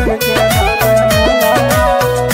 बहुजन के बने वाला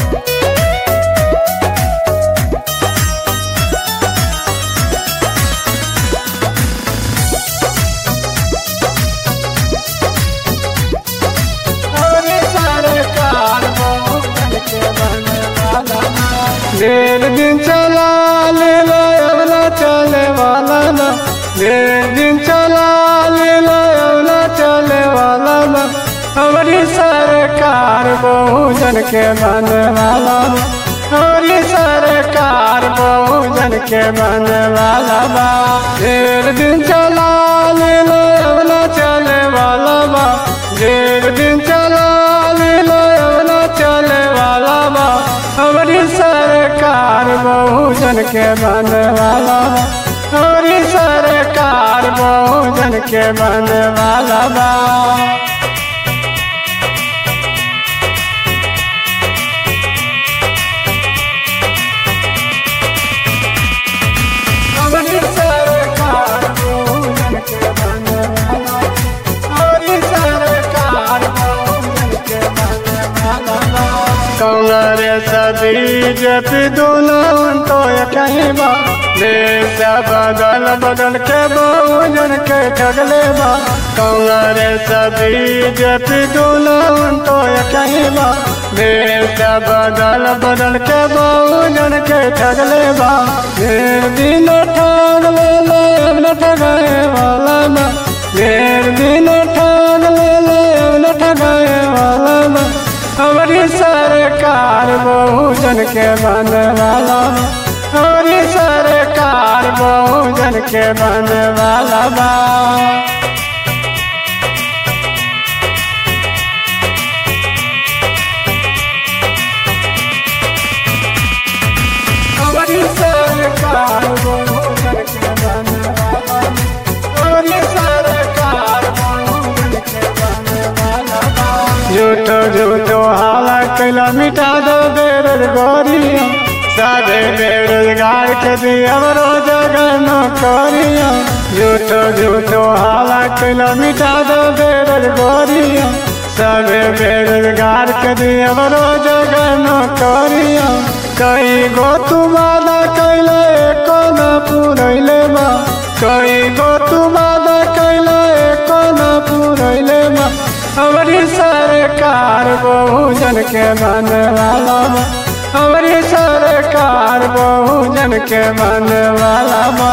हमारी सरकार बहुजन के बने वाला डेढ़ दिन चला ले लो अवला चले वाला ना डेढ़ दिन चला ले लो अवला चले वाला ना हमारी सरकार बहुजन के बने वाला ना हमारी सरकार बहुजन के बने वाला बा डेढ़ दिन चला ले लो अवला चले वाला बा डेढ़ दिन चला ले लो अवला चले वाला बा हमारी सरकार बहुजन के बने वाला बा हमारी सरकार बहुजन के बने वाला बा हमारी सरकार बहुजन के बने वाला हमारी सरकार बहुजन के बने वाला कांग्रेस बीजेपी दोनों तो कहीं बा देश बदल बदल के बहुजन के ठगले बा कांग्रेस बीजेपी दोनों तो कहीं बा देश बदल बदल के बहुजन के ठगले बा ढेर दिन ठग ले ले अब न ठगाए वाला ना ढेर दिन ठग ले ले अब न ठगाए वाला ना हमारी सरकार बहुजन के बने वाला बा। हमारी सरकार बहुजन के बने वाला बा हमारी सरकार बहुजन के बने वाला बा। हमारी सरकार बहुजन के बने वाला बा झूठो झूठो हाला कैला मिटा दो बेरोजगारिया सारे बेरोजगार के दिया रोजगार नौकरिया झूठो झूठो हाला कैला मिटा दो बेरोजगारिया सबे बेरोजगार के दिया रोजगार नौकरिया कई गो तू वादा कैला एको न पूरैले बा कई गो तू वादा कैला एको न पूरैले बा हमारी सरकार बहुजन के बने वाला बा हमारी सरकार बहुजन के बने वाला बा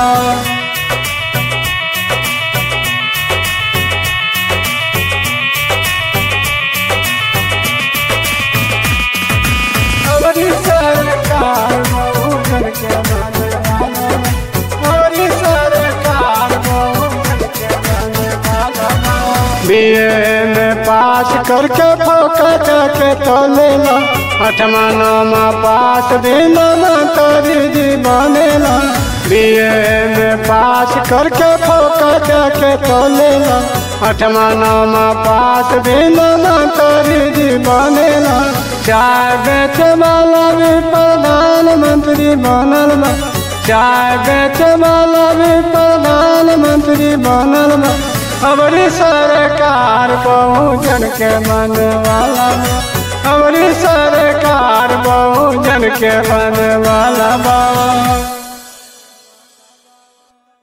हमारी सरकार बहुजन के बने वाला बा हमारी सरकार बहुजन के बने वाला बा बीए में पास करके फोकट के तो लेला अठमा नौमा पास भी नाना तोरी जी बनेला बीए में पास करके फोकट के तो लेला अठमा नौमा पास भी नाना तोरी जी बनेला चाय बेचे वाला भी प्रधानमंत्री बनल बा चाय बेचे वाला भी प्रधानमंत्री बनल बा हमारी सरकार बहुजन के मन वाला बा हमारी सरकार बहुजन के मन वाला बा